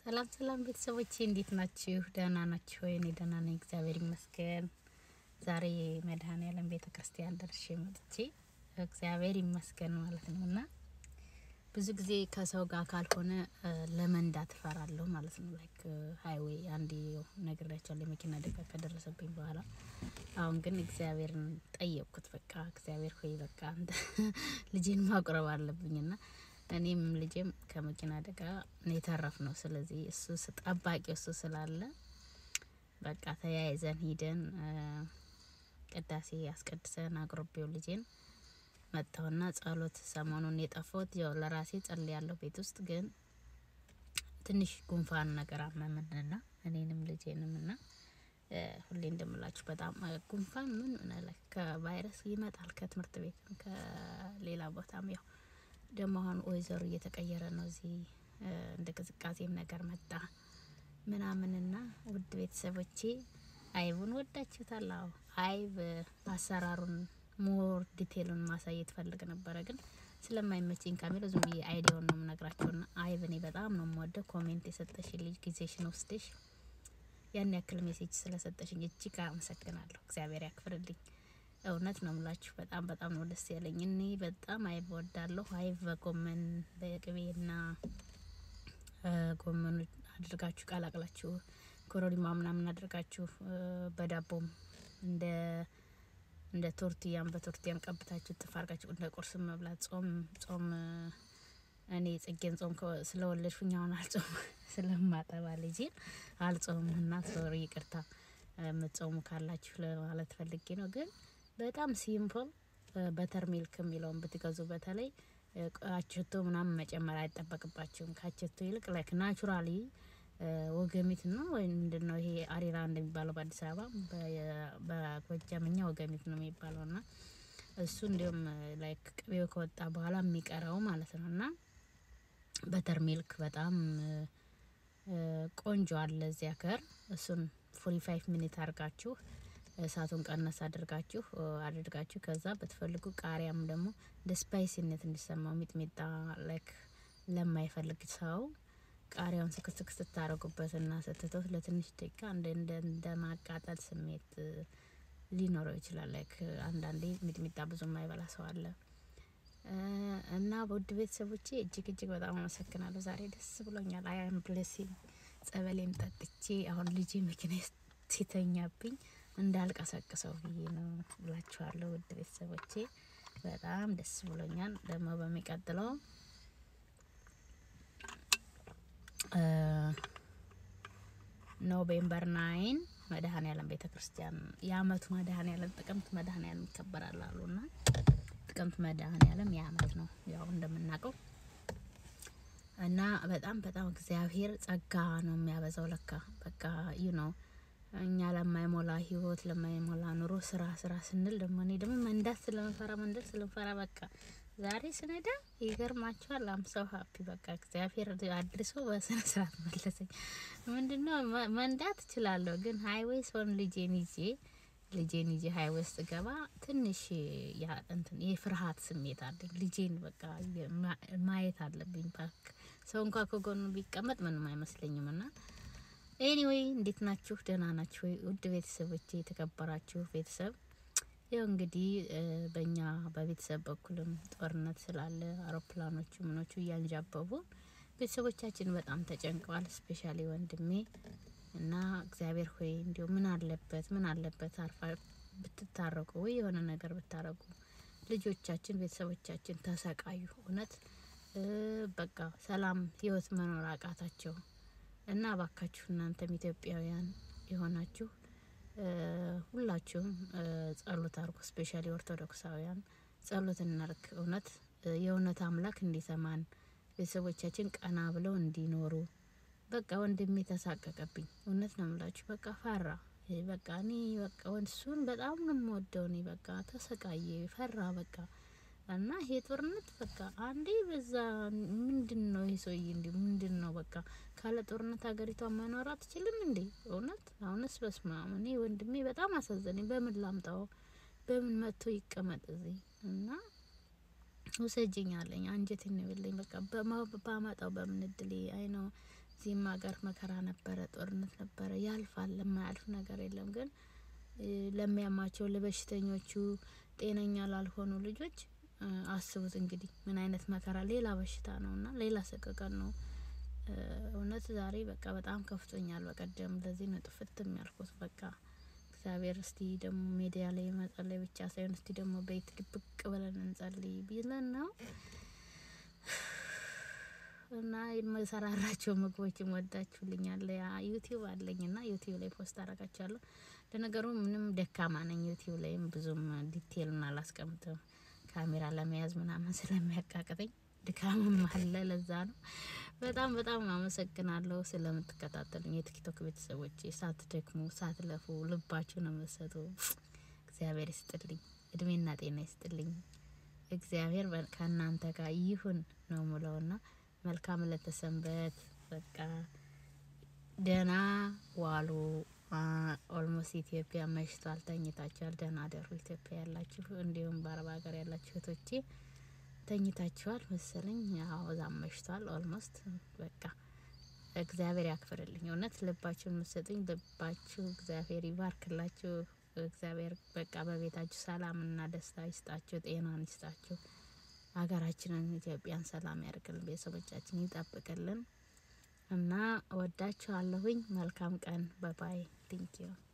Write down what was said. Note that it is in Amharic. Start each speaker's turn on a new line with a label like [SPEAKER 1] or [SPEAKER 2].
[SPEAKER 1] ሰላም ሰላም ቤተሰቦቼ እንዴት ናችሁ? ደህና ናችሁ ወይ? እኔ ደህና ነኝ፣ እግዚአብሔር ይመስገን። ዛሬ መድኃኔዓለም ቤተ ክርስቲያን ደርሼ መጥቼ እግዚአብሔር ይመስገን ማለት ነው እና ብዙ ጊዜ ከሰው ጋር ካልሆነ ለመንዳት እፈራለሁ ማለት ነው። ላይክ ሀይዌይ አንዴ ነግሬያቸዋለሁ የመኪና አደጋ ከደረሰብኝ በኋላ። አሁን ግን እግዚአብሔርን ጠየቅኩት። በቃ እግዚአብሔር ሆይ በቃ አንተ ልጄን ማቁረብ አለብኝና እኔም ልጄም ከመኪና አደጋ የተረፍ ነው። ስለዚህ እሱ ጠባቂው እሱ ስላለ በቃ ተያይዘን ሂደን ቅዳሴ አስቀድሰን አቅርቤው ልጄን መጣሁና ጸሎት ሰሞኑን የጠፋሁት ያው ለራሴ ጸልያለሁ ቤት ውስጥ ግን ትንሽ ጉንፋን ነገር አመመንና እኔንም ልጄንም ና ሁሌ እንደምላችሁ በጣም ጉንፋን ምን ሆነ ከቫይረስ ይመጣል ከትምህርት ቤትም ከሌላ ቦታም ያው ደግሞ አሁን ወይዘሩ እየተቀየረ ነው። እዚህ እንደ ቅዝቃዜም ነገር መጣ ምናምንና ውድ ቤተሰቦቼ አይቡን ወዳችሁታል? አዎ አይብ አሰራሩን ሞር ዲቴሉን ማሳየት ፈልግ ነበረ ግን ስለማይመችኝ ካሜራ ዝም ብዬ አይዲያውን ነው የምነግራቸውና አይብ እኔ በጣም ነው የምወደው። ኮሜንት የሰጠሽ ልጅ ጊዜሽን ወስደሽ ያን ያክል ሜሴጅ ስለሰጠሽኝ እጅግ አመሰግናለሁ። እግዚአብሔር ያክፍርልኝ። እውነት ነው ምላችሁ በጣም በጣም ነው ደስ ያለኝ። እኔ በጣም አይብ ወዳለሁ። አይብ በጎመን በቅቤና ጎመኑ አድርጋችሁ ቀላቅላችሁ ኮረሪማ ምናምን አድርጋችሁ በዳቦም እንደ እንደ ቶርቲያም በቶርቲያም ቀብታችሁ ጥፍ አርጋችሁ እንደ ቁርስ መብላት ጾም ጾም እኔ ጽጌን ጾም ስለወለድኩኝ አሁን አልጾም ስለማጠባ ልጄን አልጾም እና ሶሪ ይቅርታ የምትጾሙ ካላችሁ ለማለት ፈልጌ ነው። ግን በጣም ሲምፕል በተር ሚልክ የሚለውን ብትገዙ በተለይ አቸቶ ምናምን መጨመር አይጠበቅባችሁም። ከአቸቶ ይልቅ ላይክ ናቹራሊ ወገሚት ነው ወይ ምንድን ነው ይሄ አሪራ እንደሚባለው በአዲስ አበባ በጎጃምኛ ወገሚት ነው የሚባለው እና እሱ እንዲሁም ላይክ ቅቤው ከወጣ በኋላ የሚቀረው ማለት ነው እና በተር ሚልክ በጣም ቆንጆ አለ እዚያ ከር እሱን ፎርቲ ፋይቭ ሚኒት አድርጋችሁ እሳቱን ቀነስ አድርጋችሁ አድርጋችሁ ከዛ በትፈልጉ ቃሪያም ደግሞ እንደ ስፓይሲነት እንዲሰማው ሚጥሚጣ ላይክ ለማይፈልግ ሰው ቃሪያውን ስክስክ ስታረጉበትና ስትተውት ለትንሽ ደቂቃ እንደ እንደ እንደ ማቃጠል ስሜት ሊኖረው ይችላል። ላይክ አንዳንዴ ሚጥሚጣ ብዙ የማይበላ ሰው አለ እና በውድ ቤተሰቦቼ እጅግ እጅግ በጣም አመሰግናለሁ። ዛሬ ደስ ብሎኛል። አያም ብሌሲንግ ጸበሌም ጠጥቼ አሁን ልጄ መኪና ሲተኛብኝ እንዳልቀሰቅሰው ብዬ ነው ብላችኋለሁ። ውድ ቤተሰቦቼ በጣም ደስ ብሎኛል። ደግሞ በሚቀጥለው ኖቬምበር ናይን መድኃኔዓለም ቤተ ክርስቲያን የአመቱ መድኃኔዓለም ጥቅምት መድኃኔዓለም ይከበራል አሉ እና ጥቅምት መድኃኔዓለም የአመት ነው ያው እንደምናውቀው እና በጣም በጣም እግዚአብሔር ጸጋ ነው የሚያበዛው። ለካ በቃ ዩ ነው እኛ ለማይሞላ ህይወት ለማይሞላ ኑሮ ስራ ስራ ስንል ደግሞ እኔ ደግሞ መንዳት ስለምፈራ መንዳት ስለምፈራ በቃ ዛሬ ስነዳ ይገርማችኋል። አምሰው ሀፒ በቃ እግዚአብሔር አድርሶ በስነ ስርዓት መለሰኝ። ምንድነው መንዳት እችላለሁ፣ ግን ሀይዌይ ሰውን ልጄን ይዤ ልጄን ይዤ ሀይዌይ ውስጥ ገባ ትንሽ ያ እንትን የፍርሃት ስሜት አለኝ። ልጄን በቃ ማየት አለብኝ። ፓርክ ሰው እንኳ ከጎኑ ቢቀመጥ ምንም አይመስለኝም እና ኤኒዌይ እንዴት ናችሁ? ደህና ናችሁ ወይ? ውድ ቤተሰቦቼ የተከበራችሁ ቤተሰብ ያው እንግዲህ በእኛ በቤተሰብ በኩልም ጦርነት ስላለ አውሮፕላኖቹ ምኖቹ እያንዣበቡ ቤተሰቦቻችን በጣም ተጨንቀዋል። ስፔሻሊ ወንድሜ እና እግዚአብሔር ሆይ እንዲሁ ምን አለበት ምን አለበት አርፋ ብትታረቁ ወይ የሆነ ነገር ብታረጉ ልጆቻችን ቤተሰቦቻችን ተሰቃዩ። እውነት በቃ ሰላም ህይወት መኖር አቃታቸው እና ባካችሁ እናንተም ኢትዮጵያውያን የሆናችሁ ሁላችሁም ጸሎት አርጉ። ስፔሻሊ ኦርቶዶክሳውያን ጸሎት እናርግ። እውነት የእውነት አምላክ እንዲሰማን ቤተሰቦቻችን ቀና ብለው እንዲኖሩ። በቃ ወንድሜ ተሳቀቀብኝ። እውነት ነው ምላችሁ። በቃ ፈራ። በቃ እኔ በቃ እሱን በጣም ነው የምወደው። እኔ በቃ ተሰቃየ፣ ፈራ በቃ እና ይሄ ጦርነት በቃ አንዴ በዛ ምንድን ነው ይሄ ሰውዬ እንዲ ምንድን ነው በቃ ካለ ጦርነት ሀገሪቷ መኖር አትችልም እንዴ? እውነት አሁንስ በስመ አብ እኔ ወንድሜ በጣም አሳዘነኝ። በምን ላምጣው? በምን መጥቶ ይቀመጥ እዚህ እና ውሰጅኝ አለኝ። አንጀቴን ነው የበላኝ። በቃ ባመጣው በምን እድሌ አይ ነው እዚህም ሀገር መከራ ነበረ፣ ጦርነት ነበረ። ያልፋል፣ ለማያልፍ ነገር የለም። ግን ለሚያማቸው ለበሽተኞቹ፣ ጤነኛ ላልሆኑ ልጆች አስቡት እንግዲህ ምን አይነት መከራ፣ ሌላ በሽታ ነው እና ሌላ ሰቀቀን ነው። እውነት ዛሬ በቃ በጣም ከፍቶኛል። በቀደም ለዚህ ነው ጥፍት የሚያልኩት በቃ እግዚአብሔር እስቲ ደግሞ ሚዲያ ላይ መጸለይ ብቻ ሳይሆን እስቲ ደግሞ ቤት ድብቅ ብለን እንጸልይ ቢለን ነው እና የምሰራራቸው ምግቦችም ወዳችሁልኛል። ያ ዩቲዩብ አለኝ እና ዩቲዩብ ላይ ፖስት አረጋችኋለሁ። ለነገሩ ምንም ደካማ ነኝ። ዩቲዩብ ላይም ብዙም ዲቴይልን አላስቀምጥም ካሜራ ለመያዝ ምናምን ስለሚያቃቅተኝ ድካምም አለ። ለዛ ነው። በጣም በጣም አመሰግናለሁ ስለምትከታተሉኝ የቲክቶክ ቤተሰቦች፣ ሳትደክሙ ሳትለፉ ልባችሁ ነው የምትሰጡ። እግዚአብሔር ይስጥልኝ፣ እድሜና ጤና ይስጥልኝ። እግዚአብሔር ከእናንተ ጋር ይሁን ነው ምለውና መልካም ለተሰንበት በቃ ደህና ዋሉ። ኦልሞስት ኢትዮጵያ መሽቷል፣ ተኝታችኋል። ደህና አደሩ ኢትዮጵያ ያላችሁ፣ እንዲሁም በአረብ ሀገር ያላችሁ እህቶቼ ተኝታችኋል መሰለኝ። ያው እዛም መሽቷል ኦልሞስት። በቃ እግዚአብሔር ያክፍርልኝ። እውነት ልባችሁ የምትሰጡኝ ልባችሁ እግዚአብሔር ይባርክላችሁ። እግዚአብሔር በቃ በቤታችሁ ሰላምና ደስታ ይስጣችሁ፣ ጤናን ይስጣችሁ። ሀገራችንን ኢትዮጵያን ሰላም ያደርግልን፣ ቤተሰቦቻችን ይጠብቅልን እና ወዳችኋለሁኝ። መልካም ቀን። ባባይ ቲንኪዩ